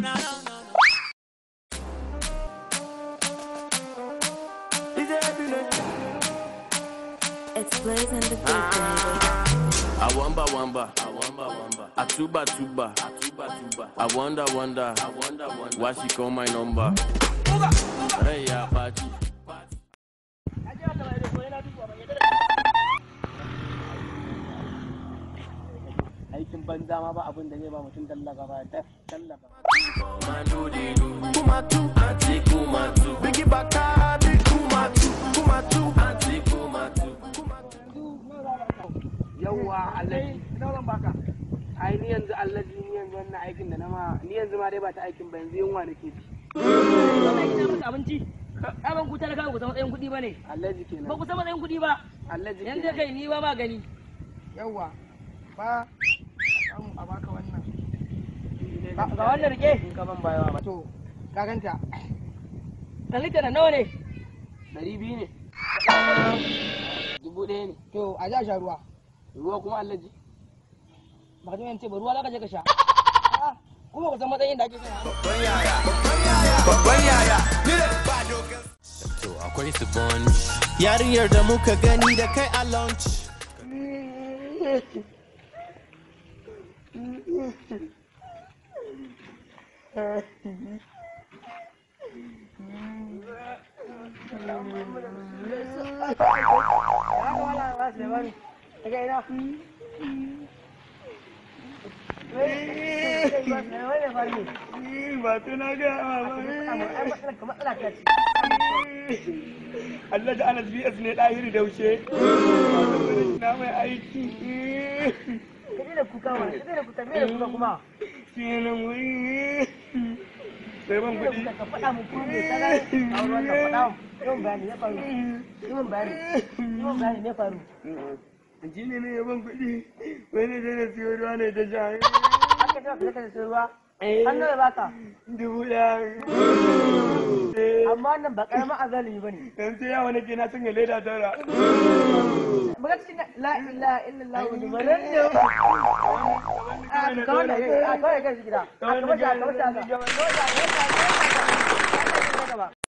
It's Blaze and the Beat, baby. I wamba wamba, I wamba wamba, I tuba tuba, I tuba tuba. I wonder wonder, I wonder wonder, why she call my number? Hey ya party. aikin banza ma ba abin da zai ba mutum tallaka ba ta tallaka Mando de do, kumatu, anti kumatu, bigi baka, big kumatu, kumatu, anti kumatu. yawwa allaji ina zan baka ai ni yanzu allaji ni yanzu wannan aikin da na ma ni yanzu ma dai ba ta aikin ba yanzu yunwa nake ci wannan ina maka abinci ai ban ku talaka ku san matsayin kuɗi ba ne allaji ba kenan ku san matsayin kuɗi ba allaji yanzu kenan kai ni ba ma gani yawwa ba samu a baka wannan ga wannan rike in ka ban bayawa ba to ka ganta kan lita da nawa ne ɗari biyu ne dubu ɗaya ne to a ja sha ruwa ruwa kuma allaji ba ka ce ba ruwa za ka je ka sha A'a, kuma ku san matsayin da ake shan To akwai su bunch. Yarinyar da muka gani da kai a lunch. ba tu na ga Allah da Anas BS ne ɗahiri daushe na mai aiki filin wuri sai ban kuɗi ji ne ne ban kuɗi wani da na siyo ruwa ne ta sha dubu ɗaya amma nan ba karamin azali ba ne dan sai yawa nake na sanya leda tara baka cikin la ilaha illallah wa balan ne a kawai da kawai kai gida a kawai da kawai da